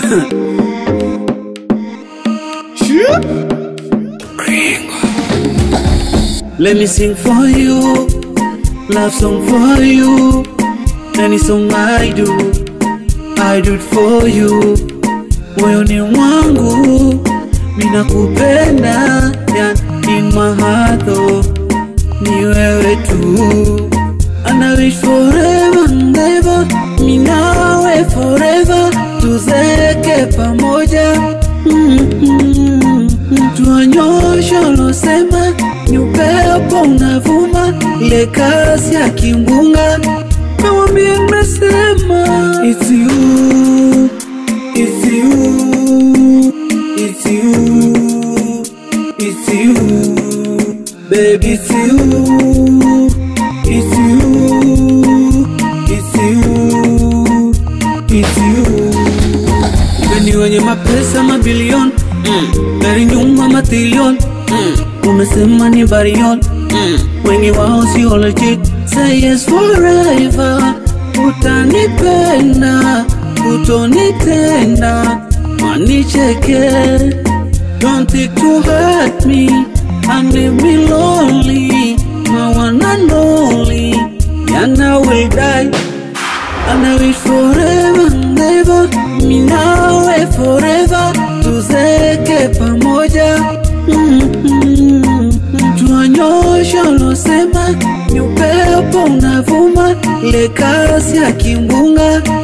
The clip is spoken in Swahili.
Let me sing for you, love song for you. Any song I do, I do it for you. Moyoni mwangu minakupenda, ya in my heart oh, ni wewe tu. And I wish forever and ever, mi nawe forever, tuzeke pamoja mm-hmm. Tuanyosha losema ni upepo unavuma, ile kasi ya kimbunga, nawambia nimesema it's you, it's you, it's you, it's you, baby it's you, it's you, it's you, it's you. Weni wenye mapesa mabilioni mm. gari nyuma matilioni mm. umesema ni barioni mm. wengi wao sio legit say yes forever utanipenda utonitenda manicheke don't think to hurt me and leave me lonely my one and only and I will die And I wish forever and ever Mi nawe forever Tuzeke pamoja mm-hmm. Tuanyosha losema Ni upepo unavuma Ile kasi ya kimbunga